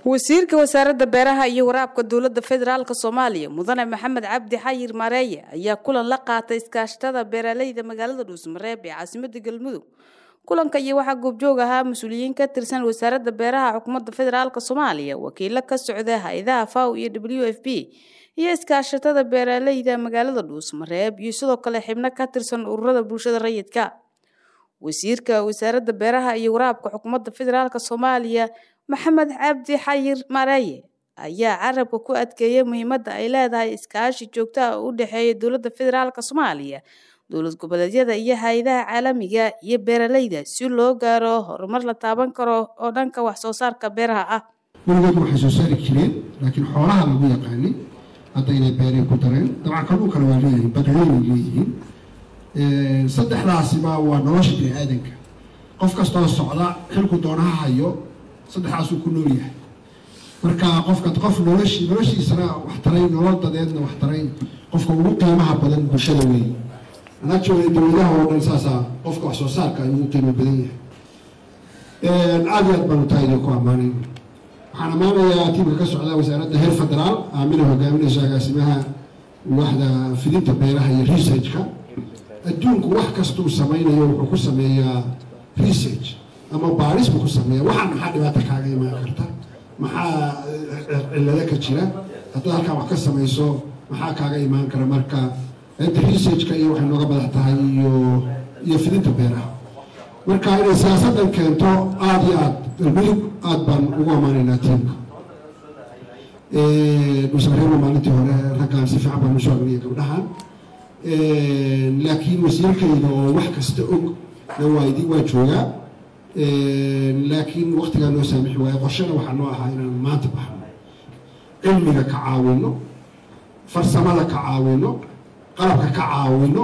wasiirka wasaaradda beeraha iyo waraabka dowladda federaalk soomaaliya mudane maxamed cabdi xayir mareeye ayaa kulan la qaatay iskaashatada beeraleyda magaalada dhuusmareeb ee caasimada galmudug kulanka iyo waxaa goobjoog ahaa mas-uuliyiin ka tirsan wasaaradda beeraha xukuumadda federaalk soomaaliya wakiilo ka socda hay-adaha faw iyo w f b iyo iskaashatada beeraleyda magaalada dhuusmareeb iyo sidoo kale xibno ka tirsan ururada bulshada rayidka wasiirka wasaaradda beeraha iyo waraabka xukuumadda federaalk soomaaliya maxamed cabdi xayir mareeye ayaa carabka ku adkeeyay muhiimadda ay leedahay iskaashi joogto ah oo u dhexeeya dowladda federaalk soomaaliya dowlad goboleedyada iyo hay-adaha caalamiga iyo beeraleyda si loo gaaro horumar la taaban karo oo dhanka wax soo saarka beeraha ah weligood waxay soo saari jireen laakiin xoolaha lagu yaqaanay hadda inay beeray ku dareen dabcan kalluunkana waa leeyihiin badweynay leeyihiin saddexdaasiba waa nolosha bini aadanka qof kastoo socda xilku doonaha hayo saddexdaasuu ku nool yahay marka qofka qof noloshi noloshiisana wax taray nolol dadeedna wax taray qofka ugu qiimaha badan bulshada weeye anagtooda dowladaha oo dhan saasaa qofka wax soo saarka ay ugu qiimo badan yahay aad iyo aad baanu taa idinku ammaanay waxaan ammaanayaa tiimka ka socda wasaaradda heer federaal aamina hogaaminayso agaasimaha waaxda fidinta beeraha iyo researchka adduunku wax kastuu samaynayo wuxuu ku sameeyaa research ama baaris buu ku sameeya waxaan maxaa dhibaata kaaga imaan karta maxaa cillado ka jira haddaad halkaan wax ka samayso maxaa kaaga imaan kara marka inta researchka iyo waxay nooga madax tahay iyo iyo fidinta beeraha marka inay siyaasaddan keento aada iyo aad galmudug aada baan ugu ammaanaynaa tiimka dhuusmareeba maalintii hore raggaan si fiican baan usoo agnaya gabdhahan laakiin wasiirkayga oo wax kasta og na waa idi waa joogaa laakiin waktigaa noo saamixi waayo qorshana waxaa noo ahaa inaan maanta baxno cilmiga ka caawino farsamada ka caawino qalabka ka caawino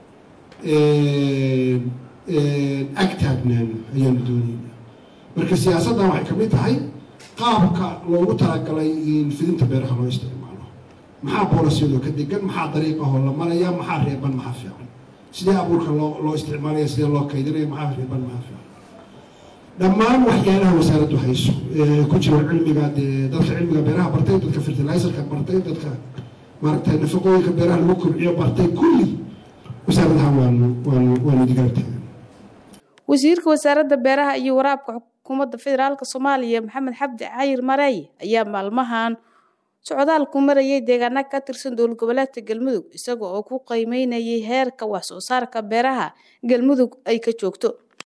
ag taagnaano ayaanu doonayna marka siyaasaddan waxay kamid tahay qaabka loogu talagalay in fidinta beeraha loo isticmaalo maxaa boolasiyadoo ka degan maxaa dariiqahoo la maraya maxaa reeban maxaa fiican sidee abuurka loo loo isticmaalaya sidee loo kaydinaya maxaa reeban maxaa fiican dhammaan waxyaalaha wasaaraddu hayso ku jiro cilmiga dee dadka cilmiga beeraha bartay dadka fertilizerka bartay dadka maaragtay nafaqooyinka beeraha lagu kobciyo bartay kulli wasaaradahan waanu waanu waanu digaartaagan wasiirka wasaaradda beeraha iyo waraabka xukuumadda federaalk soomaaliya maxamed xabdi xayir mareeye ayaa maalmahan socdaal ku marayay deegaana ka tirsan dowlad goboleedka galmudug isaga oo ku qiimeynayay heerka wax soo saarka beeraha galmudug ay ka joogto